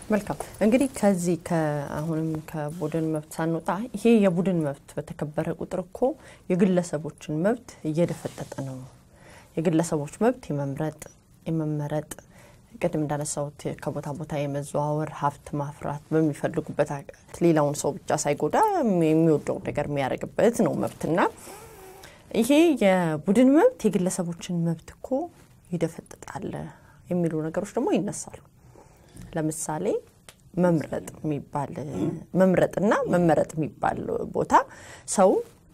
መልካም እንግዲህ ከዚህ አሁንም ከቡድን መብት ሳንወጣ ይሄ የቡድን መብት በተከበረ ቁጥር እኮ የግለሰቦችን መብት እየደፈጠጠ ነው። የግለሰቦች መብት የመምረጥ የመመረጥ ቅድም እንዳነሳሁት ከቦታ ቦታ የመዘዋወር ሀብት ማፍራት በሚፈልጉበት ሌላውን ሰው ብቻ ሳይጎዳ የሚወደው ነገር የሚያደርግበት ነው መብትና ይሄ የቡድን መብት የግለሰቦችን መብት እኮ ይደፈጥጣል የሚሉ ነገሮች ደግሞ ይነሳሉ። ለምሳሌ መምረጥ የሚባል መምረጥና መመረጥ የሚባል ቦታ ሰው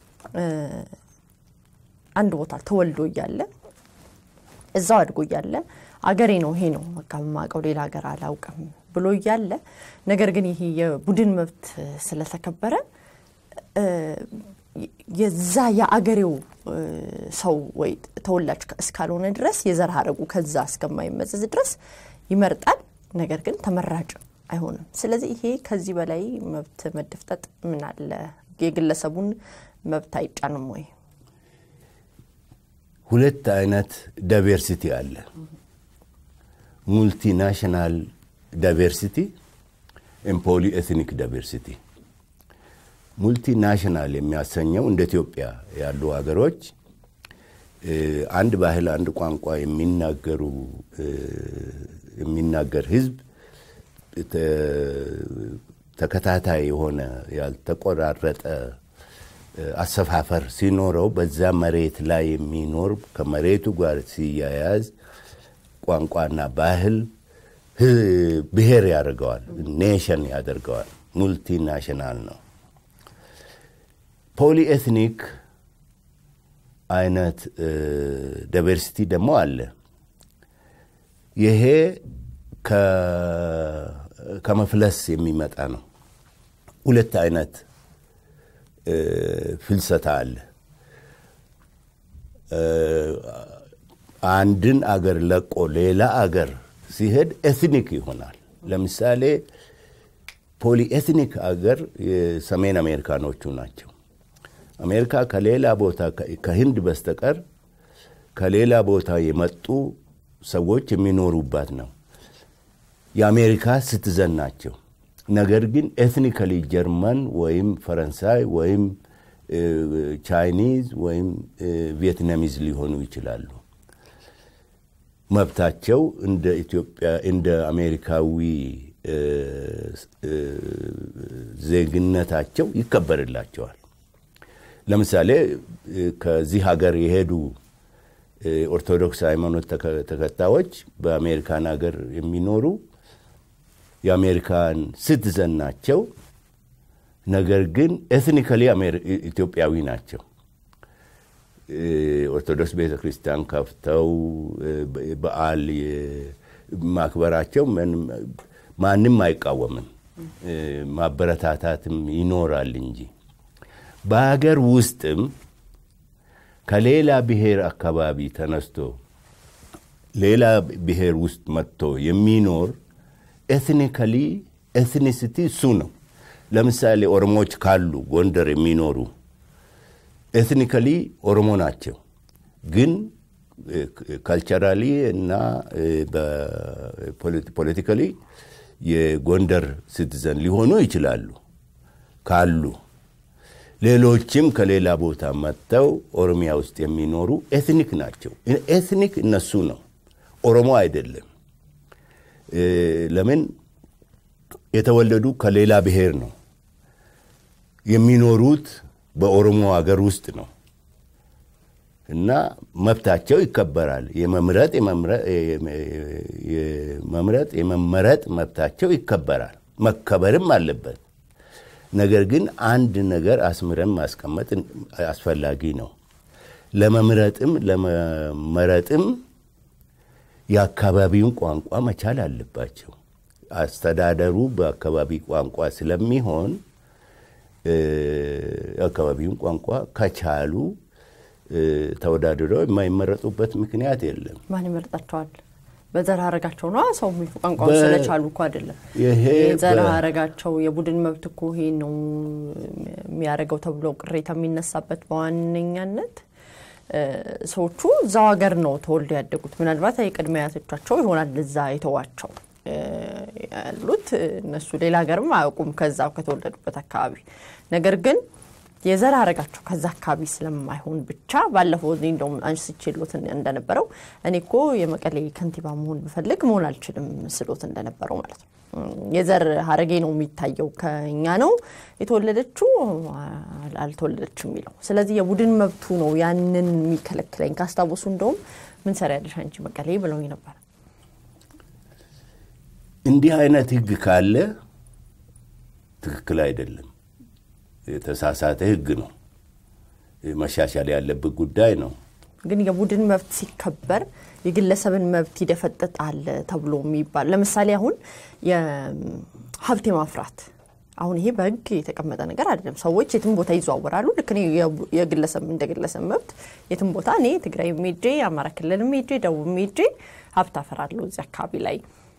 አንድ ቦታ ተወልዶ እያለ እዛው አድጎ እያለ አገሬ ነው ይሄ ነው በቃ የማውቀው ሌላ ሀገር አላውቅም ብሎ እያለ ነገር ግን ይሄ የቡድን መብት ስለተከበረ የዛ የአገሬው ሰው ወይ ተወላጅ እስካልሆነ ድረስ የዘር ሀረጉ ከዛ እስከማይመዘዝ ድረስ ይመርጣል። ነገር ግን ተመራጭ አይሆንም። ስለዚህ ይሄ ከዚህ በላይ መብት መደፍጠጥ ምን አለ? የግለሰቡን መብት አይጫንም ወይ? ሁለት አይነት ዳይቨርሲቲ አለ። ሙልቲናሽናል ዳይቨርሲቲ፣ ፖሊ ኤትኒክ ዳይቨርሲቲ። ሙልቲናሽናል የሚያሰኘው እንደ ኢትዮጵያ ያሉ ሀገሮች አንድ ባህል፣ አንድ ቋንቋ የሚናገሩ የሚናገር ህዝብ ተከታታይ የሆነ ያልተቆራረጠ አሰፋፈር ሲኖረው በዛ መሬት ላይ የሚኖር ከመሬቱ ጋር ሲያያዝ ቋንቋና ባህል ብሔር ያደርገዋል፣ ኔሽን ያደርገዋል። ሙልቲናሽናል ነው። ፖሊ ኤትኒክ አይነት ዳይቨርሲቲ ደግሞ አለ። ይሄ ከመፍለስ የሚመጣ ነው። ሁለት አይነት ፍልሰታ አለ። አንድን አገር ለቆ ሌላ አገር ሲሄድ ኤትኒክ ይሆናል። ለምሳሌ ፖሊ ኤትኒክ አገር የሰሜን አሜሪካኖቹ ናቸው። አሜሪካ ከሌላ ቦታ ከህንድ በስተቀር ከሌላ ቦታ የመጡ ሰዎች የሚኖሩባት ነው። የአሜሪካ ስትዘን ናቸው። ነገር ግን ኤትኒካሊ ጀርመን ወይም ፈረንሳይ ወይም ቻይኒዝ ወይም ቪየትናሚዝ ሊሆኑ ይችላሉ። መብታቸው እንደ ኢትዮጵያ እንደ አሜሪካዊ ዜግነታቸው ይከበርላቸዋል። ለምሳሌ ከዚህ ሀገር የሄዱ ኦርቶዶክስ ሃይማኖት ተከታዮች በአሜሪካን ሀገር የሚኖሩ የአሜሪካን ሲቲዘን ናቸው። ነገር ግን ኤትኒካሊ ኢትዮጵያዊ ናቸው። ኦርቶዶክስ ቤተ ክርስቲያን ከፍተው በዓል ማክበራቸው ማንም አይቃወምም፣ ማበረታታትም ይኖራል እንጂ በሀገር ውስጥም ከሌላ ብሔር አካባቢ ተነስቶ ሌላ ብሔር ውስጥ መጥቶ የሚኖር ኤትኒካሊ ኤትኒሲቲ እሱ ነው። ለምሳሌ ኦሮሞዎች ካሉ ጎንደር የሚኖሩ ኤትኒካሊ ኦሮሞ ናቸው፣ ግን ካልቸራሊ እና ፖለቲካሊ የጎንደር ሲቲዘን ሊሆኑ ይችላሉ ካሉ ሌሎችም ከሌላ ቦታ መጥተው ኦሮሚያ ውስጥ የሚኖሩ ኤትኒክ ናቸው። ኤትኒክ እነሱ ነው፣ ኦሮሞ አይደለም። ለምን የተወለዱ ከሌላ ብሔር ነው። የሚኖሩት በኦሮሞ ሀገር ውስጥ ነው እና መብታቸው ይከበራል። የመምረጥ የመምረጥ የመመረጥ መብታቸው ይከበራል፣ መከበርም አለበት። ነገር ግን አንድ ነገር አስምረን ማስቀመጥ አስፈላጊ ነው። ለመምረጥም ለመመረጥም የአካባቢውን ቋንቋ መቻል አለባቸው። አስተዳደሩ በአካባቢ ቋንቋ ስለሚሆን የአካባቢውን ቋንቋ ከቻሉ ተወዳድረው የማይመረጡበት ምክንያት የለም። ማን ይመርጣቸዋል? በዘር ሀረጋቸው ነው ሰው ቋንቋውን ስለቻሉ እኮ አይደለም። ዘር ሀረጋቸው የቡድን መብት እኮ ይሄ ነው የሚያደርገው ተብሎ ቅሬታ የሚነሳበት በዋነኛነት ሰዎቹ እዛው ሀገር ነው ተወልደው ያደጉት። ምናልባት የቅድመ አያቶቻቸው ይሆናል እዛ የተዋቸው ያሉት እነሱ ሌላ ሀገርም አያውቁም ከዛው ከተወለዱበት አካባቢ። ነገር ግን የዘር ሐረጋቸው ከዛ አካባቢ ስለማይሆን ብቻ ባለፈው እኔ እንደውም አንስቼሎት እንደነበረው እኔ እኮ የመቀሌ ከንቲባ መሆን ብፈልግ መሆን አልችልም ስሎት እንደነበረው ማለት ነው። የዘር ሐረጌ ነው የሚታየው ከኛ ነው የተወለደችው አልተወለደችም የሚለው። ስለዚህ የቡድን መብቱ ነው ያንን የሚከለክለኝ። ካስታወሱ እንደውም ምን ሰሪያለሽ አንቺ መቀሌ ብለውኝ ነበር። እንዲህ አይነት ህግ ካለ ትክክል አይደለም። የተሳሳተ ህግ ነው። መሻሻል ያለበት ጉዳይ ነው። ግን የቡድን መብት ሲከበር የግለሰብን መብት ይደፈጥጣል ተብሎ የሚባል ለምሳሌ አሁን የሀብት የማፍራት አሁን ይሄ በህግ የተቀመጠ ነገር አይደለም። ሰዎች የትም ቦታ ይዘዋወራሉ። ልክ እኔ የግለሰብ እንደ ግለሰብ መብት የትም ቦታ እኔ ትግራይ ሜጄ፣ አማራ ክልል ሜጄ፣ ደቡብ ሜጄ ሀብት አፈራለሁ እዚህ አካባቢ ላይ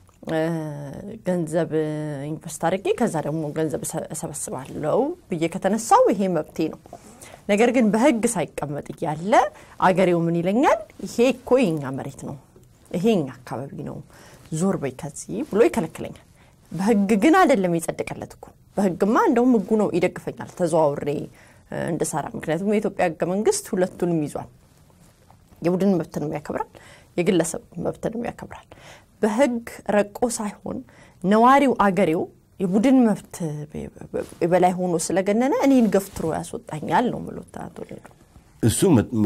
ገንዘብ ኢንቨስት አድርጌ ከዛ ደግሞ ገንዘብ እሰበስባለሁ ብዬ ከተነሳው ይሄ መብቴ ነው። ነገር ግን በህግ ሳይቀመጥ እያለ አገሬው ምን ይለኛል? ይሄ እኮ የኛ መሬት ነው፣ ይሄ የኛ አካባቢ ነው፣ ዞር በይ ከዚህ ብሎ ይከለክለኛል። በህግ ግን አይደለም የጸደቀለት እኮ። በህግማ እንደውም ህጉ ነው ይደግፈኛል ተዘዋውሬ እንድሰራ። ምክንያቱም የኢትዮጵያ ህገ መንግስት ሁለቱንም ይዟል። የቡድን መብትንም ያከብራል፣ የግለሰብ መብትንም ያከብራል። በህግ ረቆ ሳይሆን ነዋሪው አገሬው የቡድን መብት በላይ ሆኖ ስለገነነ እኔን ገፍትሮ ያስወጣኛል ነው ምሎት አቶ ሌሉ። እሱ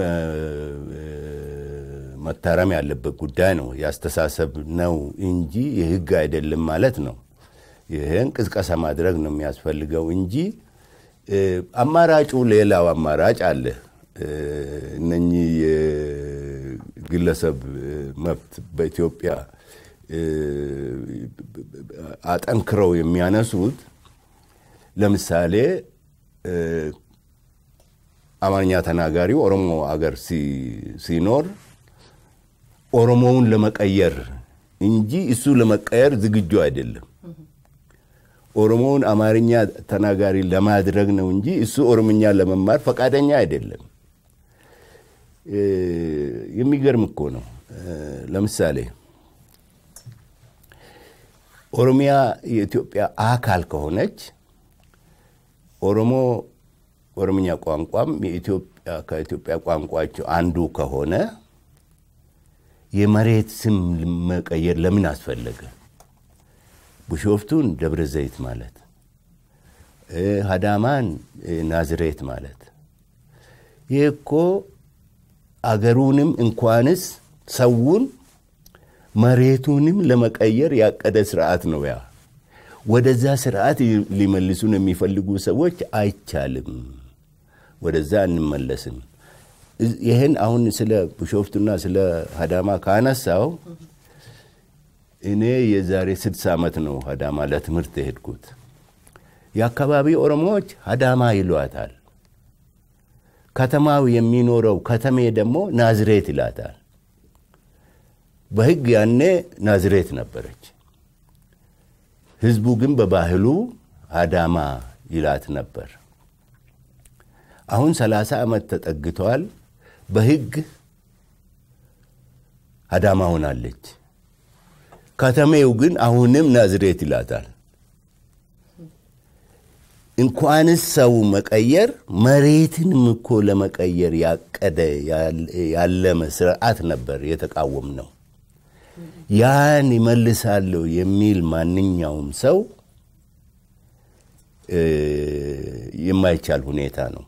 መታረም ያለበት ጉዳይ ነው። ያስተሳሰብ ነው እንጂ የህግ አይደለም ማለት ነው። ይህን ቅስቀሳ ማድረግ ነው የሚያስፈልገው እንጂ አማራጩ ሌላው አማራጭ አለ። እነኚህ የግለሰብ መብት በኢትዮጵያ አጠንክረው የሚያነሱት ለምሳሌ አማርኛ ተናጋሪ ኦሮሞ አገር ሲኖር ኦሮሞውን ለመቀየር እንጂ እሱ ለመቀየር ዝግጁ አይደለም። ኦሮሞውን አማርኛ ተናጋሪ ለማድረግ ነው እንጂ እሱ ኦሮምኛ ለመማር ፈቃደኛ አይደለም። የሚገርም እኮ ነው። ለምሳሌ ኦሮሚያ የኢትዮጵያ አካል ከሆነች ኦሮሞ ኦሮምኛ ቋንቋም ከኢትዮጵያ ቋንቋቸው አንዱ ከሆነ የመሬት ስም መቀየር ለምን አስፈለገ? ቢሾፍቱን ደብረ ዘይት ማለት፣ ሀዳማን ናዝሬት ማለት ይህ እኮ አገሩንም እንኳንስ ሰውን መሬቱንም ለመቀየር ያቀደ ስርዓት ነው። ያ ወደዛ ስርዓት ሊመልሱን የሚፈልጉ ሰዎች አይቻልም፣ ወደዛ አንመለስም። ይህን አሁን ስለ ቢሾፍቱና ስለ ሀዳማ ካነሳው እኔ የዛሬ ስድስት ዓመት ነው ሀዳማ ለትምህርት የሄድኩት። የአካባቢ ኦሮሞዎች ሀዳማ ይሏታል። ከተማው የሚኖረው ከተሜ ደግሞ ናዝሬት ይላታል። በሕግ ያኔ ናዝሬት ነበረች። ህዝቡ ግን በባህሉ አዳማ ይላት ነበር። አሁን ሰላሳ ዓመት ተጠግተዋል። በሕግ አዳማ ሆናለች። ከተሜው ግን አሁንም ናዝሬት ይላታል። እንኳንስ ሰው መቀየር መሬትንም እኮ ለመቀየር ያቀደ ያለመ ስርዓት ነበር የተቃወም ነው። ያን ይመልሳለሁ የሚል ማንኛውም ሰው የማይቻል ሁኔታ ነው።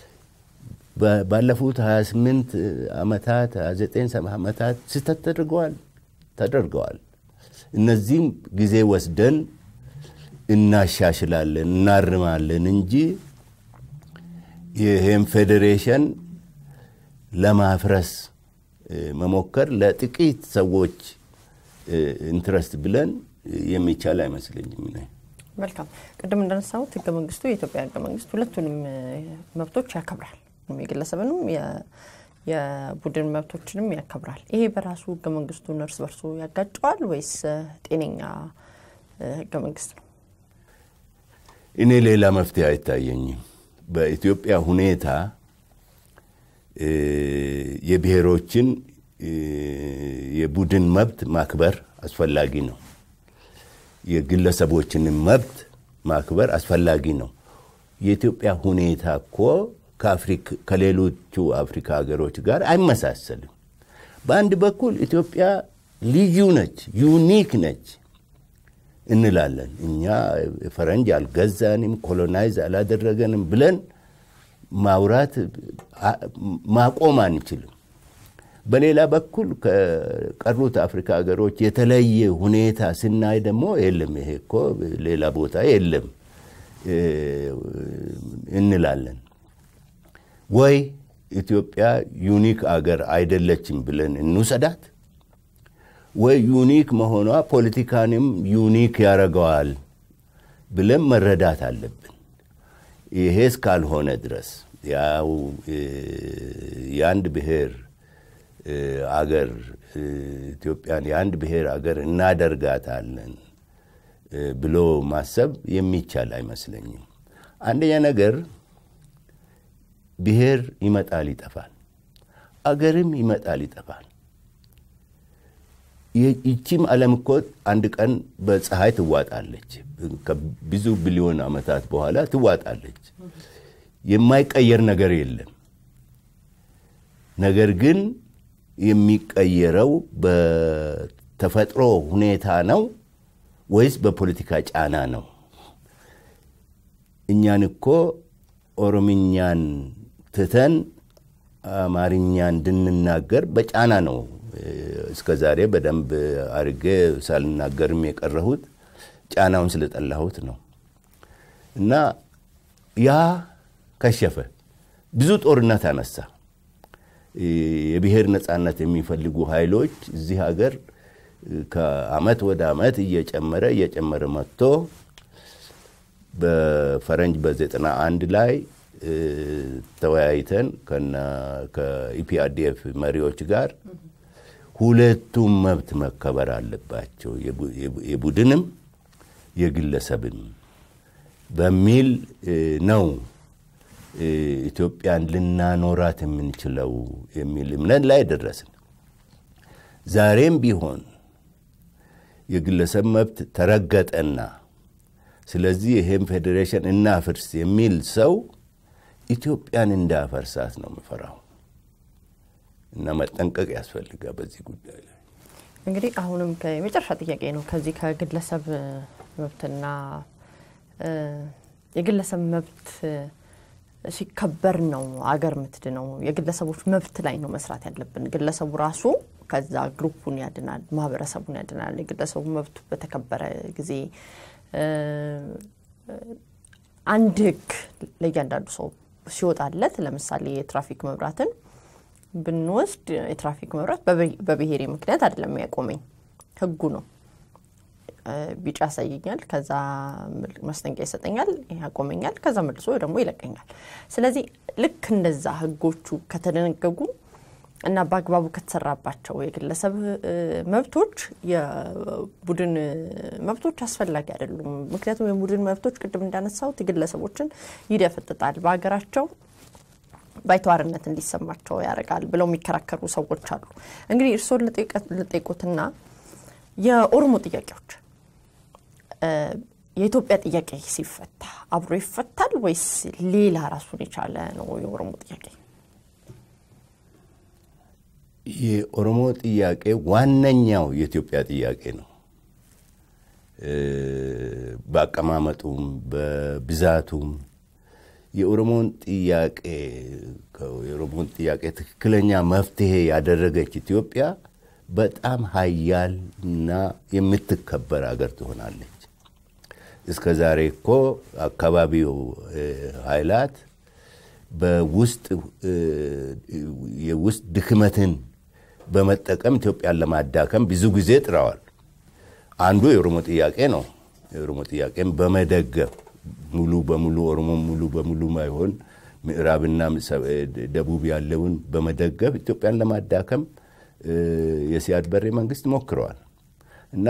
ባለፉት 28 ዓመታት 29 ዓመታት ስህተት ተደርገዋል ተደርገዋል። እነዚህም ጊዜ ወስደን እናሻሽላለን እናርማለን እንጂ ይህም ፌዴሬሽን ለማፍረስ መሞከር ለጥቂት ሰዎች ኢንትረስት ብለን የሚቻል አይመስለኝም። መልካም። ቅድም እንዳነሳሁት ህገ መንግስቱ የኢትዮጵያ ህገ መንግስት ሁለቱንም መብቶች ያከብራል። የግለሰብንም የቡድን መብቶችንም ያከብራል። ይሄ በራሱ ህገ መንግስቱን እርስ በርሶ ያጋጨዋል ወይስ ጤነኛ ህገ መንግስት ነው? እኔ ሌላ መፍትሄ አይታየኝም። በኢትዮጵያ ሁኔታ የብሔሮችን የቡድን መብት ማክበር አስፈላጊ ነው። የግለሰቦችንም መብት ማክበር አስፈላጊ ነው። የኢትዮጵያ ሁኔታ እኮ ከሌሎቹ አፍሪካ ሀገሮች ጋር አይመሳሰልም። በአንድ በኩል ኢትዮጵያ ልዩ ነች፣ ዩኒክ ነች እንላለን። እኛ ፈረንጅ አልገዛንም፣ ኮሎናይዝ አላደረገንም ብለን ማውራት ማቆም አንችልም። በሌላ በኩል ከቀሩት አፍሪካ ሀገሮች የተለየ ሁኔታ ስናይ ደግሞ የለም ይሄ እኮ ሌላ ቦታ የለም እንላለን። ወይ ኢትዮጵያ ዩኒክ አገር አይደለችም ብለን እንውሰዳት፣ ወይ ዩኒክ መሆኗ ፖለቲካንም ዩኒክ ያደርገዋል ብለን መረዳት አለብን። ይሄ እስካልሆነ ድረስ ያው የአንድ ብሔር አገር ኢትዮጵያን የአንድ ብሔር አገር እናደርጋታለን ብሎ ማሰብ የሚቻል አይመስለኝም። አንደኛ ነገር ብሔር ይመጣል ይጠፋል፣ አገርም ይመጣል ይጠፋል። ይቺም ዓለም እኮ አንድ ቀን በፀሐይ ትዋጣለች። ከብዙ ቢሊዮን ዓመታት በኋላ ትዋጣለች። የማይቀየር ነገር የለም። ነገር ግን የሚቀየረው በተፈጥሮ ሁኔታ ነው ወይስ በፖለቲካ ጫና ነው? እኛን እኮ ኦሮምኛን ትተን አማርኛ እንድንናገር በጫና ነው እስከ ዛሬ በደንብ አድርጌ ሳልናገርም የቀረሁት ጫናውን ስለጠላሁት ነው። እና ያ ከሸፈ። ብዙ ጦርነት አነሳ። የብሔር ነፃነት የሚፈልጉ ኃይሎች እዚህ ሀገር ከአመት ወደ አመት እየጨመረ እየጨመረ መጥቶ በፈረንጅ በዘጠና አንድ ላይ ተወያይተን ከኢፒአርዲኤፍ መሪዎች ጋር ሁለቱም መብት መከበር አለባቸው፣ የቡድንም የግለሰብም በሚል ነው ኢትዮጵያን ልናኖራት የምንችለው የሚል እምነት ላይ ደረስን። ዛሬም ቢሆን የግለሰብ መብት ተረገጠና ስለዚህ ይሄም ፌዴሬሽን እናፍርስ የሚል ሰው ኢትዮጵያን እንዳፈርሳት ነው የምፈራው እና መጠንቀቅ ያስፈልጋል በዚህ ጉዳይ ላይ። እንግዲህ አሁንም የመጨረሻ ጥያቄ ነው። ከዚህ ከግለሰብ መብትና የግለሰብ መብት ሲከበር ነው አገር ምትድነው። የግለሰቦች መብት ላይ ነው መስራት ያለብን። ግለሰቡ ራሱ ከዛ ግሩፑን ያድናል፣ ማህበረሰቡን ያድናል። የግለሰቡ መብቱ በተከበረ ጊዜ አንድ ህግ ለእያንዳንዱ ሰው ሲወጣለት ለምሳሌ የትራፊክ መብራትን ብንወስድ የትራፊክ መብራት በብሔሬ ምክንያት አይደለም ያቆመኝ፣ ህጉ ነው። ቢጫ ያሳየኛል፣ ከዛ ማስጠንቀቂያ ይሰጠኛል፣ ያቆመኛል፣ ከዛ መልሶ ደግሞ ይለቀኛል። ስለዚህ ልክ እንደዛ ህጎቹ ከተደነገጉ እና በአግባቡ ከተሰራባቸው የግለሰብ መብቶች የቡድን መብቶች አስፈላጊ አይደሉም። ምክንያቱም የቡድን መብቶች ቅድም እንዳነሳሁት የግለሰቦችን ይደፈጥጣል፣ በሀገራቸው ባይተዋርነት እንዲሰማቸው ያደርጋል ብለው የሚከራከሩ ሰዎች አሉ። እንግዲህ እርስዎን ልጠይቁትና የኦሮሞ ጥያቄዎች የኢትዮጵያ ጥያቄ ሲፈታ አብሮ ይፈታል ወይስ ሌላ ራሱን የቻለ ነው የኦሮሞ ጥያቄ? የኦሮሞ ጥያቄ ዋነኛው የኢትዮጵያ ጥያቄ ነው። በአቀማመጡም በብዛቱም የኦሮሞን ጥያቄ የኦሮሞን ጥያቄ ትክክለኛ መፍትሄ ያደረገች ኢትዮጵያ በጣም ሀያል እና የምትከበር አገር ትሆናለች። እስከ ዛሬ እኮ አካባቢው ኃይላት በውስጥ የውስጥ ድክመትን በመጠቀም ኢትዮጵያን ለማዳከም ብዙ ጊዜ ጥረዋል። አንዱ የኦሮሞ ጥያቄ ነው። የኦሮሞ ጥያቄን በመደገፍ ሙሉ በሙሉ ኦሮሞ ሙሉ በሙሉ ማይሆን ምዕራብና ደቡብ ያለውን በመደገፍ ኢትዮጵያን ለማዳከም የሲያድ በሬ መንግስት ሞክረዋል እና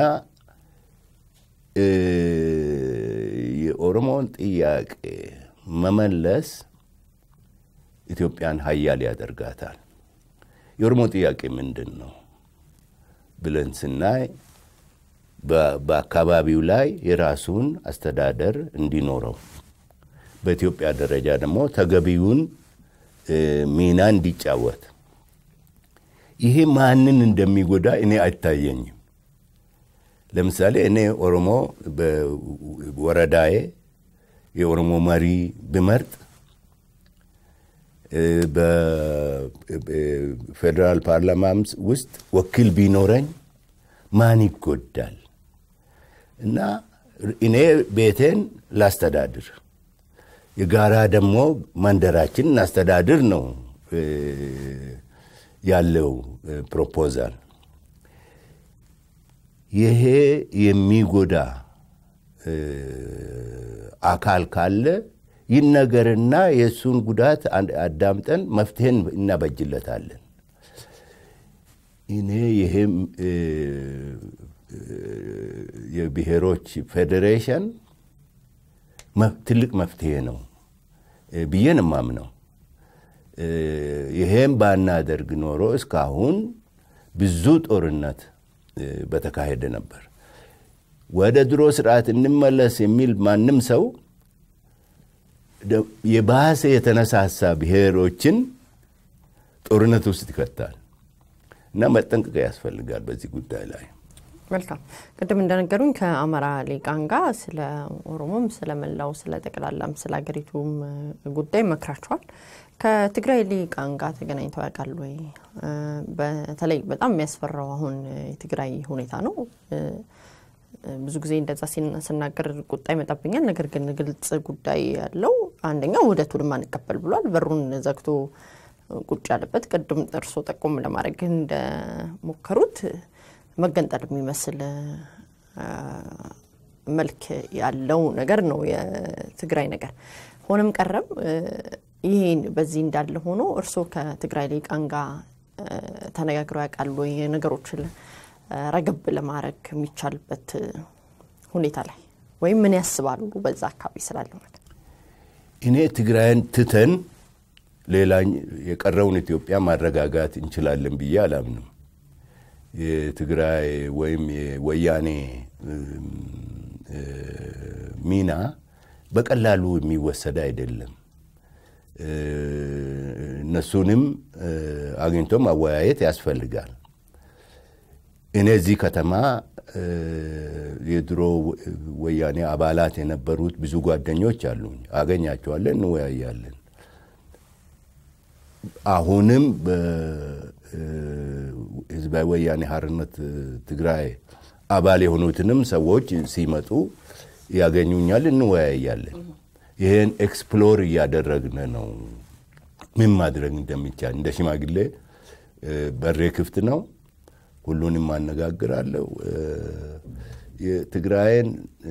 የኦሮሞን ጥያቄ መመለስ ኢትዮጵያን ሀያል ያደርጋታል። የኦሮሞ ጥያቄ ምንድን ነው ብለን ስናይ በአካባቢው ላይ የራሱን አስተዳደር እንዲኖረው በኢትዮጵያ ደረጃ ደግሞ ተገቢውን ሚና እንዲጫወት ይሄ ማንን እንደሚጎዳ እኔ አይታየኝም። ለምሳሌ እኔ ኦሮሞ በወረዳዬ የኦሮሞ መሪ ብመርጥ በፌዴራል ፓርላማም ውስጥ ወኪል ቢኖረኝ ማን ይጎዳል? እና እኔ ቤቴን ላስተዳድር፣ የጋራ ደግሞ መንደራችን እናስተዳድር ነው ያለው ፕሮፖዛል። ይሄ የሚጎዳ አካል ካለ ይነገርና የእሱን ጉዳት አዳምጠን መፍትሄን እናበጅለታለን። እኔ ይሄም የብሔሮች ፌዴሬሽን ትልቅ መፍትሄ ነው ብዬን የማምነው። ይሄም ባናደርግ ኖሮ እስካሁን ብዙ ጦርነት በተካሄደ ነበር። ወደ ድሮ ስርዓት እንመለስ የሚል ማንም ሰው የባሰ የተነሳሳ ብሔሮችን ጦርነት ውስጥ ይከታል እና መጠንቀቅ ያስፈልጋል በዚህ ጉዳይ ላይ። መልካም ቅድም እንደነገሩኝ ከአማራ ሊቃን ጋር ስለ ኦሮሞም ስለ መላው ስለ ጠቅላላም ስለ ሀገሪቱም ጉዳይ መክራችኋል። ከትግራይ ሊቃን ጋር ተገናኝተው ያውቃሉ ወይ? በተለይ በጣም የሚያስፈራው አሁን የትግራይ ሁኔታ ነው። ብዙ ጊዜ እንደዛ ስናገር ቁጣ ይመጣብኛል። ነገር ግን ግልጽ ጉዳይ ያለው አንደኛው ውህደቱንም አንቀበል ብሏል። በሩን ዘግቶ ቁጭ ያለበት ቅድም እርሶ ጠቆም ለማድረግ እንደሞከሩት መገንጠል የሚመስል መልክ ያለው ነገር ነው የትግራይ ነገር። ሆነም ቀረም ይሄን በዚህ እንዳለ ሆኖ እርስዎ ከትግራይ ሊቃን ጋር ተነጋግረው ያውቃሉ ወይ? ነገሮችን ረገብ ለማድረግ የሚቻልበት ሁኔታ ላይ ወይም ምን ያስባሉ በዛ አካባቢ ስላለው ነገር? እኔ ትግራይን ትተን ሌላ የቀረውን ኢትዮጵያ ማረጋጋት እንችላለን ብዬ አላምንም። የትግራይ ወይም የወያኔ ሚና በቀላሉ የሚወሰድ አይደለም። እነሱንም አግኝቶ ማወያየት ያስፈልጋል። እኔ እዚህ ከተማ የድሮ ወያኔ አባላት የነበሩት ብዙ ጓደኞች አሉኝ። አገኛቸዋለን፣ እንወያያለን። አሁንም በህዝባዊ ወያኔ ሓርነት ትግራይ አባል የሆኑትንም ሰዎች ሲመጡ ያገኙኛል፣ እንወያያለን። ይህን ኤክስፕሎር እያደረግን ነው፣ ምን ማድረግ እንደሚቻል። እንደ ሽማግሌ በሬ ክፍት ነው፣ ሁሉንም አነጋግራለሁ። የትግራይን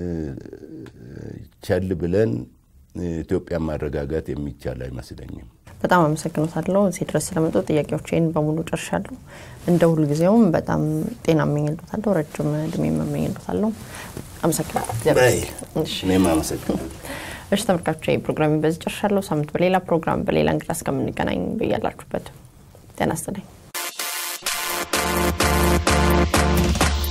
ቸል ብለን ኢትዮጵያን ማረጋጋት የሚቻል አይመስለኝም። በጣም አመሰግኖታለሁ። እዚህ ድረስ ስለመጡ ጥያቄዎችን በሙሉ ጨርሻለሁ። እንደ ሁልጊዜውም በጣም ጤና እመኝልዎታለሁ፣ ረጅም እድሜ እመኝልዎታለሁ። አመሰግናለሁ። እኔም አመሰግናለሁ። እሺ ተመልካቾች፣ ፕሮግራሚ በዚህ ጨርሻለሁ። ሳምንት በሌላ ፕሮግራም በሌላ እንግዳ እስከምንገናኝ በያላችሁበት ጤና ይስጥልኝ።